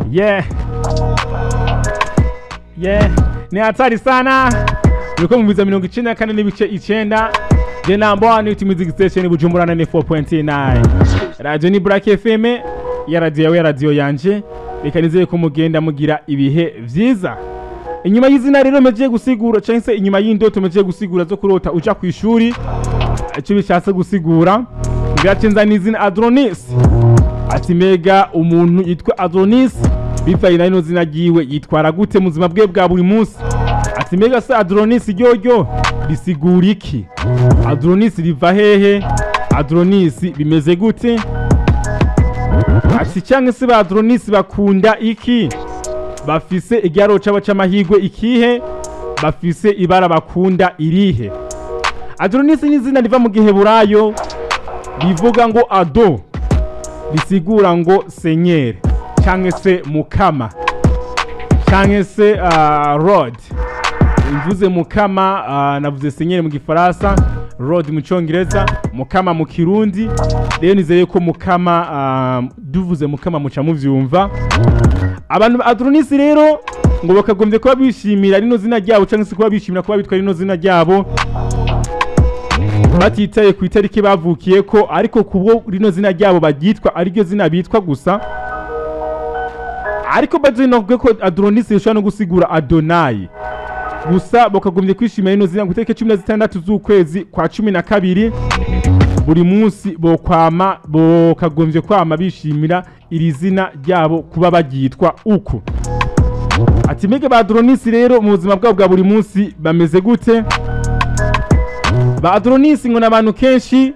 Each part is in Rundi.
yeah yeah ni hatari sana uriko mumviza mirongo icenda na kane n'ibice icenda je number one with music station bujumbura 94.9 radio ni black fm ya radio yawe ya radio yanje reka nizeye ko mugenda mugira ibihe vyiza inyuma y'izina rero mejeje gusigura canke se inyuma y'indoto mejeje gusigura zo kurota uja ku ishuri icyo bishatse gusigura biracenza n'izina Adronis ati mega umuntu yitwa Adronis bivaye na rino zina ryiwe yitwara gute mu buzima bwe bwa buri munsi ati mega se Adronis ryoryo risigura iki Adronis riva hehe Adronis bimeze gute ati cyangwa se ba Adronis bakunda iki bafise igiharo cabo c'amahirwe ikihe bafise ibara bakunda irihe Adronis ni izina riva mu giheburayo rivuga ngo ado risigura ngo senyeri cyangwa se mukama cyangwa se uh, rod mvuze mukama uh, navuze senyeri mu gifaransa rod mu cyongereza mukama mu kirundi rero nizeye ko mukama uh, duvuze mukama muca muvyumva abantu ba Adronis rero ngo bakagombye kuba bishimira rino zina ryabo cyangwa se kuba bishimira kuba bitwa rino zina ryabo batitaye ku itariki bavukiye ko ariko kubwo rino zina ryabo baryitwa ariryo zina bitwa gusa ariko bazinovuge ko Adronis rishobora no gusigura Adonai gusa bakagombye kwishimira rino zina ku itariki cumi na zitandatu z'ukwezi kwa cumi na kabiri buri munsi bokwama bokagombye kwama bishimira iri zina ryabo kuba baryitwa uko ati mege ba Adronis rero mu buzima bwabo bwa buri munsi bameze gute ba Adronis ngo n'abantu kenshi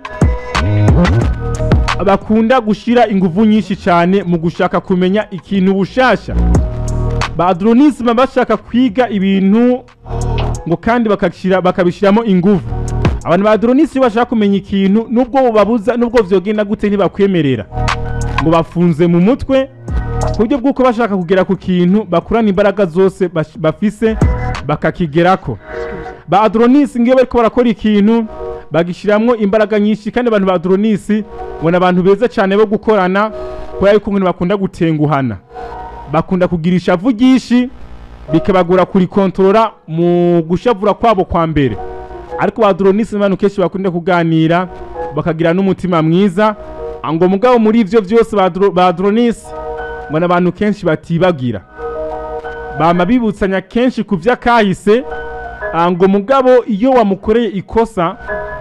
bakunda gushira inguvu nyinshi cyane mu gushaka kumenya ikintu bushasha ba Adronis baba bashaka kwiga ibintu ngo kandi bakashira bakabishiramo inguvu abantu ba Adronis iyo bashaka kumenya ikintu nubwo babuza nubwo vyogenda gute ntibakwemerera ngo bafunze mu mutwe ku buryo bw'uko bashaka kugera ku kintu bakurana imbaraga zose bash- bafise bakakigerako ba Adronis ngiyo bariko barakora ikintu bagishiramwo imbaraga nyinshi kandi abantu ba Adronis ngo ni abantu beza cyane bo gukorana kubera yuko ngo bakunda gutenguhana bakunda kugira ishavu ryinshi bikabagora kurikontorora mu gushavura kwabo kwa mbere ariko ba Adronis ni abantu kenshi bakunda kuganira bakagira n'umutima mwiza ngo mugabo muri ivyo vyose ba Adro- ba Adronis ngo ni abantu kenshi batibagira bama bibutsanya kenshi ku vy'akahise Ah, ngo mugabo iyo wamukoreye ikosa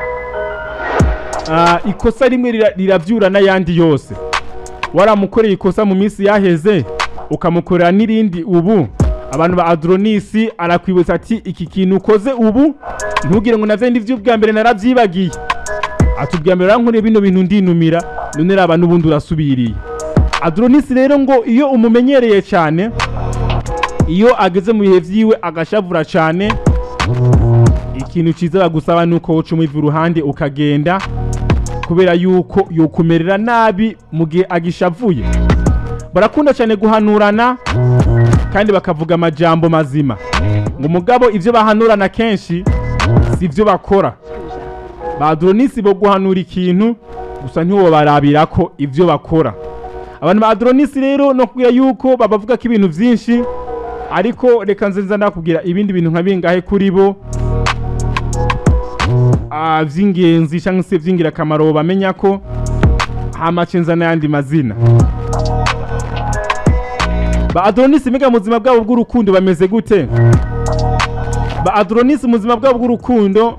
ah, ikosa rimwe rira- riravyura n'ayandi yose waramukoreye ikosa mu minsi yaheze ukamukorera n'irindi ubu abantu ba Adronis arakwibutsa ati iki kintu ukoze ubu ntugire ngo navyo ndi vy'ubwa mbere naravyibagiye ati ubwa mbere rankoreye bino bintu ndinumira none raba n'ubundi urasubiriye Adronis rero ngo iyo umumenyereye cyane iyo ageze mu bihe vyiwe agashavura cyane ikintu cyiza bagusaba ni uko uca umuva uruhande ukagenda kubera yuko yokumerera nabi mu gihe agishavuye barakunda cyane guhanurana kandi bakavuga amajambo mazima ngo umugabo ivyo bahanurana kenshi si ivyo bakora ba Adronis bo guhanura ikintu gusa ntiwo barabira ko ivyo bakora abantu ba Adronis rero no kubwira yuko babavuga ko ibintu vyinshi ariko reka nzenza ndakubwira ibindi bintu nka bingahe kuri bo ah, vy'ingenzi cyangwa se vy'ingirakamaro bamenya ko hamace nza n'ayandi mazina ba Adronis mbega mu buzima bwabo bw'urukundo bameze gute ba Adronis mu buzima bwabo bw'urukundo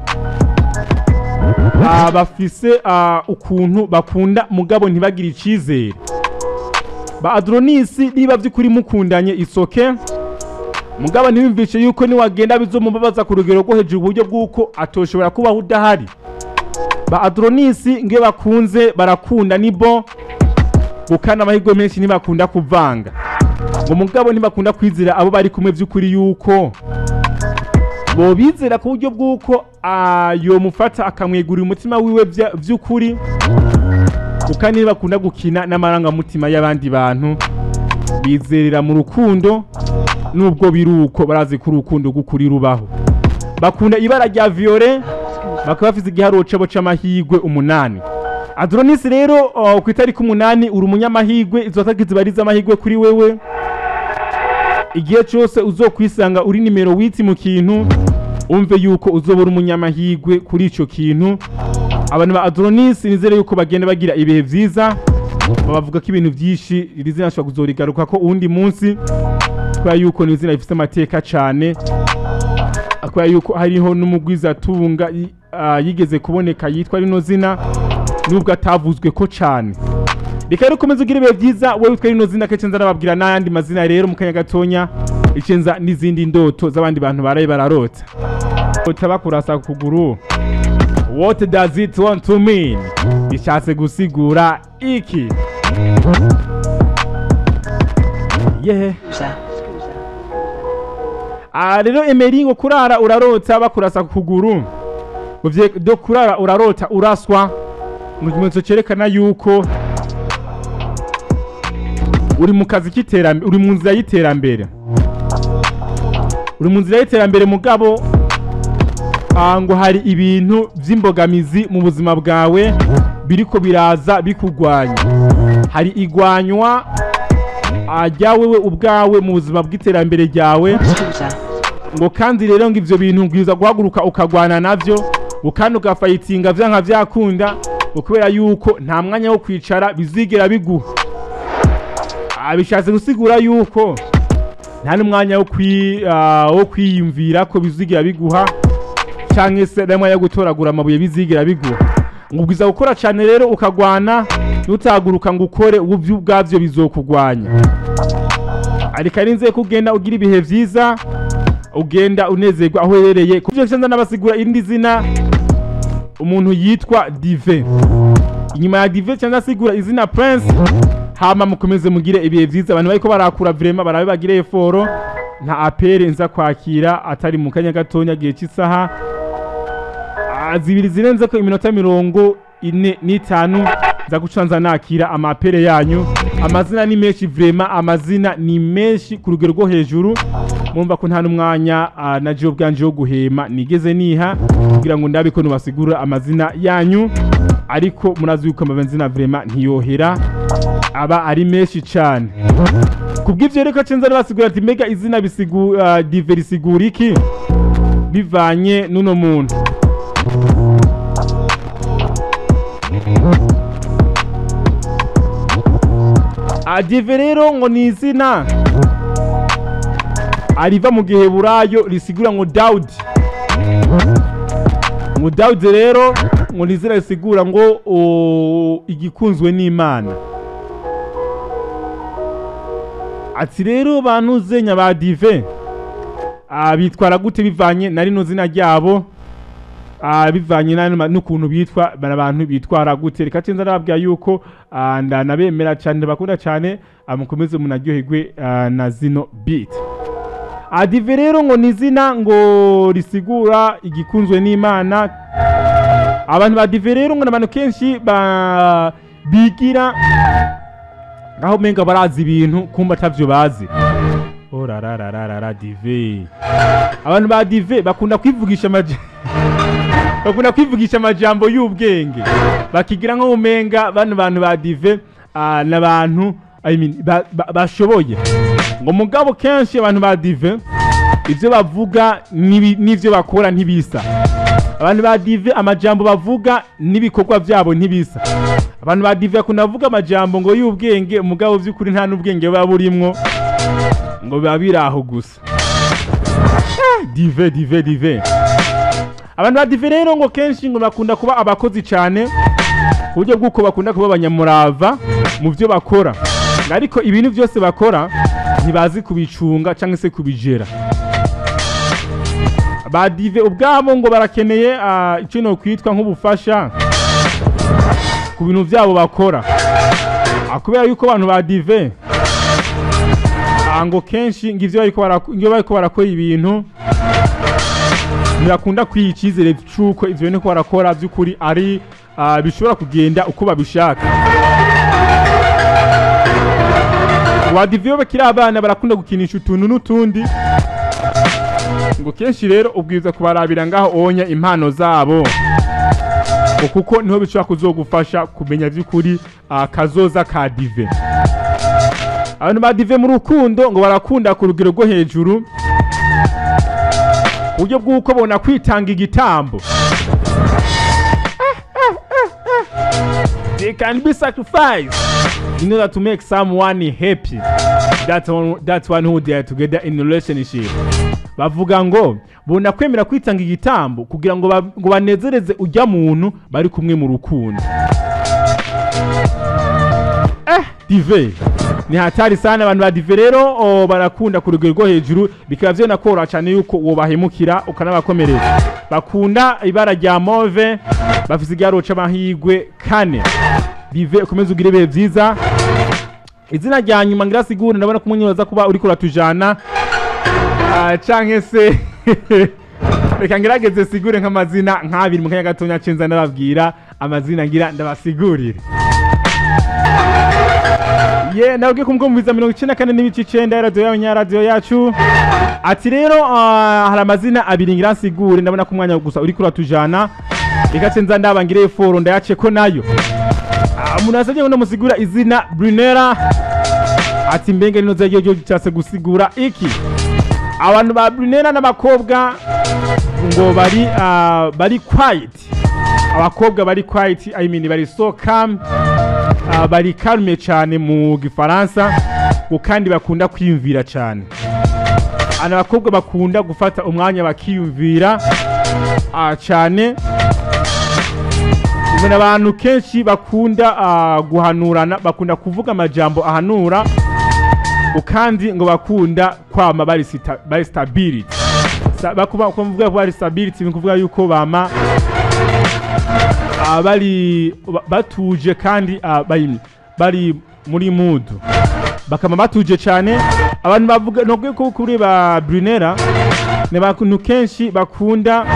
ah, bafise ah, ukuntu bakunda mugabo ntibagire icizere ba Adronis niba vy'ukuri mukundanye isoke mugabo ntibimvishe yuko niwagenda bizomubabaza ku rugero rwo hejuru uburyo bw'uko atoshobora kubaho udahari ba Adronis ngiyo bakunze barakunda nibo gukana amahirwe menshi ntibakunda kuvanga ngo mugabo ntibakunda kwizera abo bari kumwe vy'ukuri yuko bobizera ku buryo bw'uko ah, yomufata akamwegurira umutima wiwe vya- vy'ukuri kuko ntibakunda gukina n'amarangamutima y'abandi bantu bizerera mu rukundo nubwo biri uko barazi ko urukundo rw'ukuri rubaho bakunda ibara rya violet bakaba bafite igiharuro cabo c'amahigwe umunani Adronis rero uh, ku itariki umunani uri umunyamahigwe izo tariki ziba ari iz'amahigwe kuri wewe igihe cyose uzokwisanga uri nimero witi mu kintu umve yuko uzobura umunyamahirwe kuri icyo kintu abantu ba adronis nizere yuko bagenda bagira ibihe byiza bavuga ko ibintu byinshi iri zina ashobora kuzorigaruka ko uwundi munsi kubera yuko ni izina rifite amateka cyane kubera yuko hariho n'umugwizatunga y- ah, yigeze kuboneka yitwa rino zina nubwo atavuzwe ko cyane reka rero ukomeze ugire ibihe byiza wowe witwa rino zina kenshi nza nababwira n'ayandi mazina rero mu kanya gatonya icenza n'izindi ndoto z'abandi bantu baraye bararota Ota bakurasa ku kuguru what does it want to mean bishatse gusigura iki yeah Ah, rero emeri ngo kurara urarota bakurasa ku kuguru Ngo vye- do kurara urarota uraswa ngo ikimenyetso cyerekana yuko uri mu kazi k'iterambere uri mu nzira y'iterambere uri mu nzira y'iterambere mugabo ah, ngo hari ibintu by'imbogamizi mu buzima bwawe biriko biraza bikugwanya hari igwanywa ah, ryawe we ubwawe mu buzima bw'iterambere ryawe ngo kandi rero ngo ivyo bintu bwiza guhaguruka ukagwana navyo ngo kandi ugafayitinga vyanka vyakunda ngo kubera yuko nta mwanya wo kwicara bizigera biguha Ah, bishatse gusigura yuko nta n'umwanya wo kwi- ah, wo kwiyumvira ko bizigera biguha canke se n'umwanya wo gutoragura amabuye bizigera biguha ngo ubwiza gukora cane rero ukagwana nutahaguruka ngo ukore ubuvyo ubwavyo bizokugwanya ariko ari nzeye ko ugenda ugira ibihe vyiza ugenda unezerwa aho uherereye ku byo nza nabasigura irindi zina umuntu yitwa dive inyuma ya dive cyangwa asigura izina prince hama mukomeze mugire ibihe vyiza abantu bariko barakura vrema barabe bagire eforo nta apere nza kwakira atari mu kanya gatonya gihe cy'isaha Ah, zibiri zirenze ko iminota mirongo ine n'itanu nza guca nza nakira amapere yanyu amazina ni menshi vrema amazina ni menshi ku rugero rwo hejuru mumva ko nta n'umwanya ah, na jewe ubwanje wo guhema nigeze niha kugira ngo ndabe ko nubasigura amazina yanyu ariko murazi yuko amazina vrema ntiyohera aba ari menshi cyane kubw'ivyo rero cenza basigura ati mega izina bisigu uh, dive risigura iki bivanye n'uno muntu adive rero ngo ni izina ariva mu giheburayo risigura ngo dawudi ngo dawudi rero ngo ni izina risigura ngo o, igikunzwe n'imana ati rero bantu zenya ba dive ah, bitwara gute bivanye na rino zina ryabo ah, bivanye na- n'ukuntu bitwa bari abantu bitwara gute reka cenza nababwira yuko ah, ndanabemera cyane bakunda cyane ah, mukomeze munaryoherwe ah, na zino beat adive rero ngo ni izina ngo risigura igikunzwe n'imana abantu ba dive rero ngo ni abantu kenshi ba bigira ngaho menga barazi ibintu kumba atavyo bazi orarararara dive abantu ba dive bakunda kwivugisha amaje bakunda kwivugisha amajambo y'ubwenge bakigira nko umenga bano bantu ba dive ah, n'abantu I mean, ba- ba- bashoboye ngo mugabo kenshi abantu ba dive ivyo bavuga n'ibi- n'ivyo bakora ntibisa abantu ba dive amajambo bavuga n'ibikorwa vyabo ntibisa abantu ba dive bakunda kuvuga amajambo ngo y'ubwenge mugabo vy'ukuri nta n'ubwenge buba burimwo ngo biba biri aho gusa Ah, dive dive dive abantu ba dive rero ngo kenshi ngo bakunda kuba abakozi cyane ku buryo bw'uko bakunda kuba abanyamurava mu byo bakora ariko ibintu byose bakora ntibazi kubicunga cyangwa se kubigera ba dive ubwabo ngo barakeneye ah, icyo no kwitwa nk'ubufasha ku bintu byabo bakora Ah, kubera yuko abantu ba dive ah, ngo kenshi ngo ivyo bariko barak- iyo bariko barakora ibintu ntibakunda kwiha icyizere cy'uko ivyo bariko barakora by'ukuri ari ah, bishobora kugenda uko babishaka wadiviyo bakiri abana barakunda gukinisha utuntu n'utundi ngo kenshi rero ubwiza kubarabira ngaho onya impano zabo ngo kuko niho bishobora kuzogufasha kumenya by'ukuri ah, kazoza ka dive abantu badive mu rukundo ngo barakunda ku rugero rwo hejuru ku buryo bw'uko bona kwitanga igitambo they can be sacrificed in order to make someone happy that's one, that's one who they are together in a relationship bavuga ngo bona kwemera kwitanga igitambo kugira ngo ba- ngo banezereze ujya muntu bari kumwe mu rukundo eh dive ni hatari sana abantu ba dive rero o, barakunda ku rugero rwo hejuru bikaba vyanakoroha cyane yuko uwo bahemukira ukanabakomereza bakunda ibara rya move bafise igiharo c'amahigwe kane dive ukomeze ugire ibihe vyiza izina rya nyuma ngira sigure ndabona ko umunyoza kuba uriko uratujana Ah, canke se reka ngerageze sigure nk'amazina nk'abiri mu kanya gatonya cenza ndababwira amazina ngira ndabasigurire ye nabwiye kumwumviza mirongo icenda kane n'ibice icenda ya radiyo yawe nyaradiyo yacu ati rero ah, hari amazina abiri ngira nsigure ndabona ko umwanya gusa uriko uratujana reka cenza ndabangire foro ndayace ko nayo Ah, umuntu yasabye ngo ndamusigura izina brunera ati mbenge rino ryo ryo cyase gusigura iki abantu ba brunera n'abakobwa ngo bari ah, bari quiet abakobwa bari quiet i mean bari so calm ah, bari calme cyane mu gifaransa ngo kandi bakunda kwiyumvira cyane ana abakobwa bakunda gufata umwanya bakiyumvira ah, cyane ubona abantu kenshi bakunda ah, guhanurana bakunda kuvuga amajambo ahanura ngo kandi ngo bakunda kwama bari sita- bari stability Sa- bakuba kuvuga ko bari stability ni kuvuga yuko bama ah, bari ba- batuje kandi ah, bari bari muri mood bakama batuje cyane abantu bavuga nubwo ko kuri ba Brunera ni abantu kenshi bakunda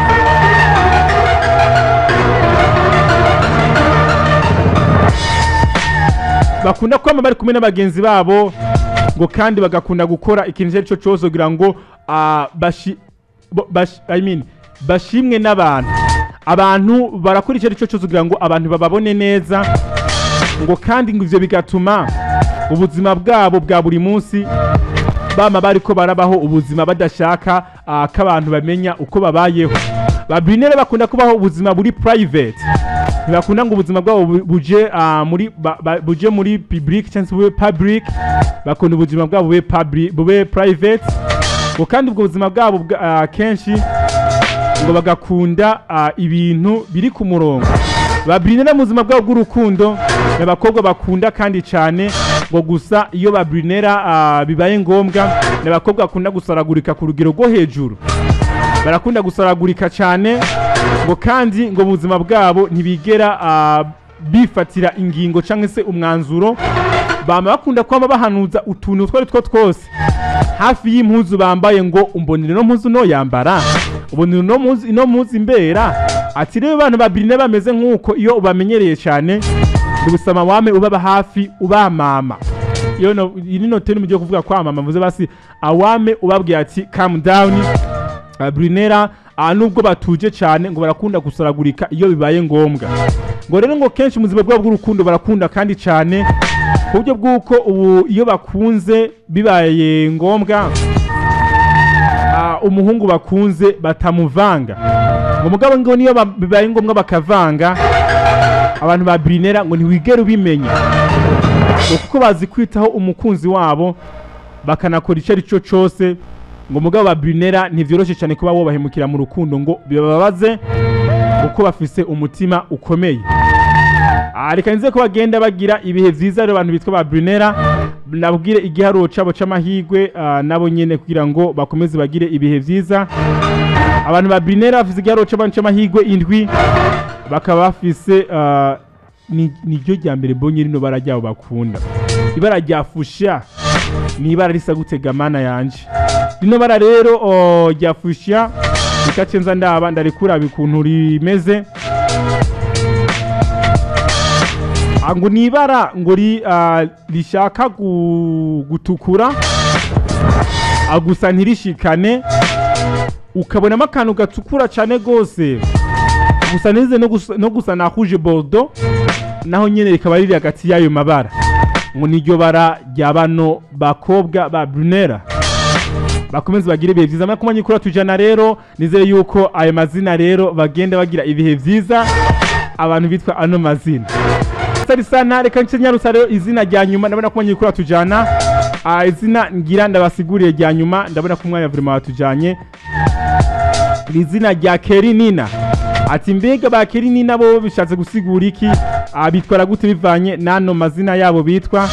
bakunda kwama bari kumwe n'abagenzi babo ngo kandi bagakunda gukora ikintu icyo ari cyo cyose kugira ngo ah, bashi, bo- bashi, I mean, bashimwe n'abantu abantu barakora icyo ari cyo cyose kugira ngo abantu bababone neza ngo kandi ngo ivyo bigatuma ubuzima bwabo bwa buri munsi bama bariko barabaho ubuzima badashaka ah, ko abantu bamenya uko babayeho babinere bakunda kubaho ubuzima buri private ntibakunda ngo ubuzima bwabo bu- buje ah, muri ba- ba- buje muri public cyangwa se bube public bakunda ubuzima bwabo bube public bube private ngo kandi ubwo buzima bwabo bwa- ah, kenshi ngo bagakunda ah, ibintu biri ku murongo babrinera mu buzima bwabo bw'urukundo ni abakobwa bakunda kandi cyane ngo gusa iyo babrinera ah, bibaye ngombwa ni abakobwa bakunda gusaragurika ku rugero rwo hejuru barakunda gusaragurika cyane ngo kandi ngo mu buzima bwabo ntibigera ah, bifatira ingingo cyangwa se umwanzuro bama bakunda kwama bahanuza utuntu utwo ari two twose hafi y'impuzu bambaye ngo umbonere no mpuzu no yambara ubonere no mpuzu ino mpuzu imbera ati rero abantu babiri bameze nk'uko iyo ubamenyereye cyane ubusama wame ubaba hafi ubamama iyo no iri no tenu mugiye kuvuga kwamama muze basi awame ubabwiye ati calm down Uh, Brunera uh, nubwo batuje cyane ngo barakunda gusaragurika iyo bibaye ngombwa ngo rero ngo kenshi mu buzima bwabo bw'urukundo barakunda kandi cyane ku buryo bw'uko ubu iyo bakunze bibaye ngombwa uh, umuhungu bakunze batamuvanga ngo mugabo ngo niyo ba- bibaye ngombwa bakavanga abantu ba Brunera ngo ntiwigere ubimenya ngo kuko bazi kwitaho umukunzi wabo bakanakora icyo ari cyo cyose ngo mugabo ba Brunera ntivyoroshye cyane kuba wobahemukira mu rukundo ngo bibabaze uko bafise umutima ukomeye Ah, reka nze ko bagenda bagira ibihe vyiza rero abantu bitwa ba Brunera nabwire igiharuro cabo c'amahigwe ah, nabo nyene kugira ngo bakomeze bagire ibihe vyiza abantu ba Brunera bafise igiharuro c'abantu c'amahigwe indwi bakaba bafise ah, ni niryo rya mbere bonye rino bara ryabo bakunda ibara rya fusha ni ibara risa gutega mana yanje rino bara rero o, rya fusha rikace nza ndaba ndarikura bikuntu rimeze Ah, ngo ni ibara ngo ri, ah, rishaka gu- gutukura ah, gusa ntirishikane ukabonamo akantu gatukura cyane gose gusa nize no gusa, no gusa na rouge bordeaux naho nyene rikaba riri hagati y'ayo mabara ngo niryo bara rya bano bakobwa ba brunera bakomeze bagire ibihe byiza mara kumenya kuri tujana rero nizeye yuko ayo mazina rero bagenda bagira ibihe byiza abantu bitwa ano mazina sari sana reka nce nyarusa rero izina rya nyuma ndabona kumenya kuri tujana Ah, izina ngira ndabasiguriye rya nyuma ndabona ko umwanya vraiment watujanye ni izina rya Kerinina ati mbega ba Kerinina bo bishatse gusigura iki Ah, bitwara gute bivanye n'ano mazina yabo bitwa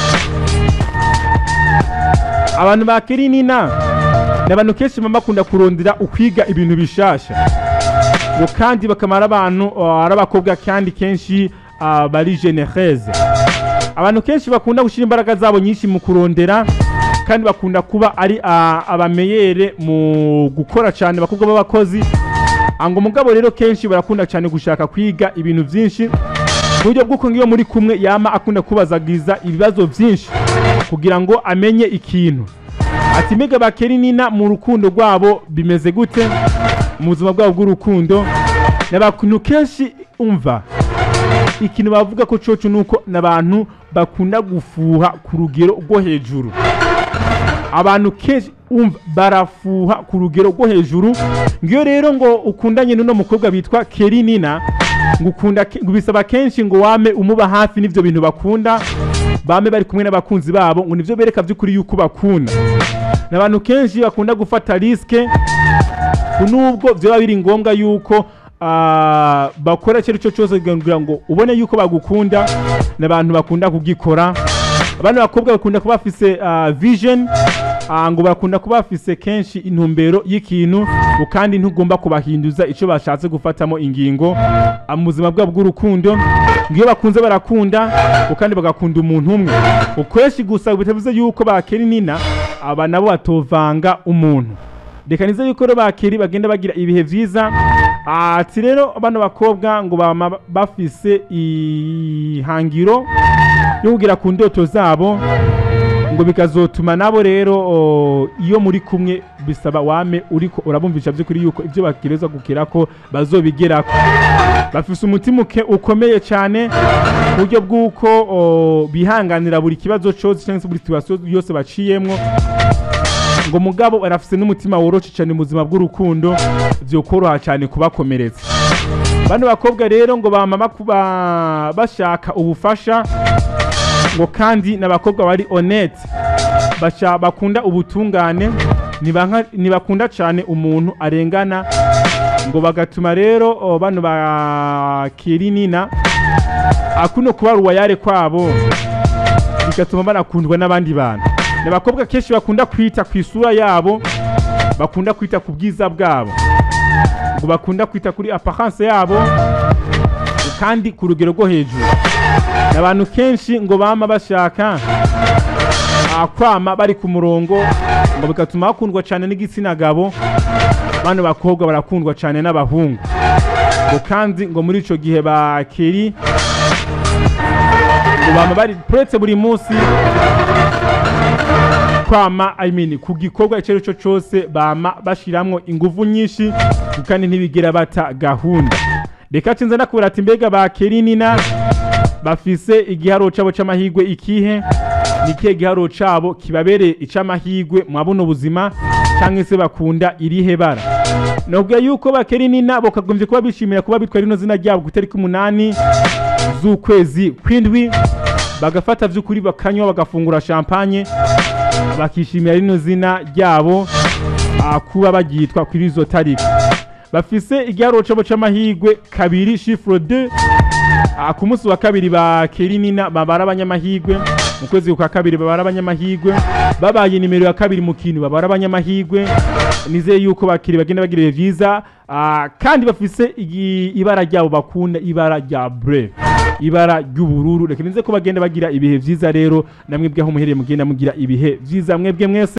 abantu ba Kerinina ni abantu kenshi baba bakunda kurondera ukwiga ibintu bishasha ngo kandi bakamara abantu uh, ari abakobwa kandi kenshi uh, bari genereze abantu kenshi bakunda gushyira imbaraga zabo nyinshi mu kurondera kandi bakunda kuba ari uh, abameyere mu gukora cyane abakobwa b'abakozi Ah, ngo mugabo rero kenshi barakunda cyane gushaka kwiga ibintu byinshi ku buryo bw'uko ngiyo muri kumwe yama akunda kubazagiza ibibazo byinshi kugira ngo amenye ikintu ati mbega bakeri nina mu rukundo rwabo bimeze gute mu buzima bwabo bw'urukundo ni abantu kenshi umva ikintu bavuga ko coco ni uko ni abantu bakunda gufuha ku rugero rwo hejuru abantu kenshi umva barafuha ku rugero rwo hejuru ngiyo rero ngo ukundanye n'uno mukobwa bitwa keri nina ngo ukunda ke- ngo bisaba kenshi ngo wame umuba hafi n'ivyo bintu bakunda bame bari kumwe n'abakunzi babo ngo nivyo bereka vy'ukuri yuko bakunda ni abantu kenshi bakunda gufata risike nubwo byaba biri ngombwa yuko ah, bakora icyo ari cyo cyose kugira ngo ubone yuko bagukunda ni abantu bakunda kugikora abandi bakobwa bakunda kuba bafise ah, vision ah, ngo bakunda kuba bafise kenshi intumbero y'ikintu ngo kandi ntugomba kubahinduza icyo bashatse gufatamo ingingo ah, mu buzima bwabo bw'urukundo ngo iyo bakunze barakunda ngo kandi bagakunda umuntu umwe ukwinshi gusa bitavuze yuko bakera nina aba nabo batovanga umuntu reka nize yuko rero bakiri bagenda bagira ibihe byiza ati rero bano bakobwa ngo bama bafise ihangiro yo kugira ku ndoto zabo ngo bikazotuma nabo rero o, iyo muri kumwe bisaba wame uriko urabumvisha by'ukuri yuko ibyo bakireza gukira ko bazobigerako bafise umutima uke- ukomeye cyane ku buryo bw'uko o, bihanganira buri kibazo cyose cyangwa se buri situation yose baciyemwo ngo mugabo barafise n'umutima woroshe cyane mu buzima bw'urukundo vyokoroha cyane kubakomeretsa bano bakobwa rero ngo bama bakuba bashaka ubufasha ngo kandi n'abakobwa bari honnête basha bakunda ubutungane ntibanka- ntibakunda cyane umuntu arengana ngo bagatuma rero o, bano ba kirinina akuno kuba ruwayare kwabo bigatuma banakundwa n'abandi bantu ni abakobwa kenshi bakunda kwita ku isura yabo bakunda kwita ku bwiza bwabo ngo bakunda kwita kuri apparence yabo kandi ku rugero rwo hejuru ni abantu kenshi ngo bama bashaka ah, kwama bari ku murongo ngo bigatuma bakundwa cyane n'igitsina gabo bano bakobwa barakundwa cyane n'abahungu ngo kandi ngo muri ico gihe bakeri ngo bama bari puretse buri munsi kwama I mean, ku gikorwa icyo ari cyo cyose bama bashiramwo ingufu nyinshi kandi ntibigera bata gahunda reka cinze nakubwira ati mbega ba kerinina bafise igiharo cabo c'amahigwe ikihe ni ikihe giharo cabo kibabereye ic'amahigwe mwa buno buzima cyangwa se bakunda irihe bara nubwo yuko bakerinina bakagombye kuba bishimira kuba bitwa rino zina ryabo ku itariki umunani z'ukwezi kw'indwi bagafata vy'ukuri bakanywa bagafungura champagne bakishimira rino zina ryabo ah, kuba bagitwa kuri izo tariki bafise igiharo cabo c'amahigwe kabiri chiffre 2 Ah, ku munsi wa kabiri ba Kerinina babara abanyamahigwe mu kwezi kwa kabiri babara abanyamahigwe babaye nimero ya kabiri mu kintu babara abanyamahigwe nizeye yuko bakiri bagenda bagira ibihe vyiza ah, kandi bafise igi- ibara ryabo bakunda ibara rya bleu ibara ry'ubururu reka nize ko bagenda bagira ibihe vyiza rero namwe bwaho muhereye mugenda mugira ibihe vyiza mwebwe mwese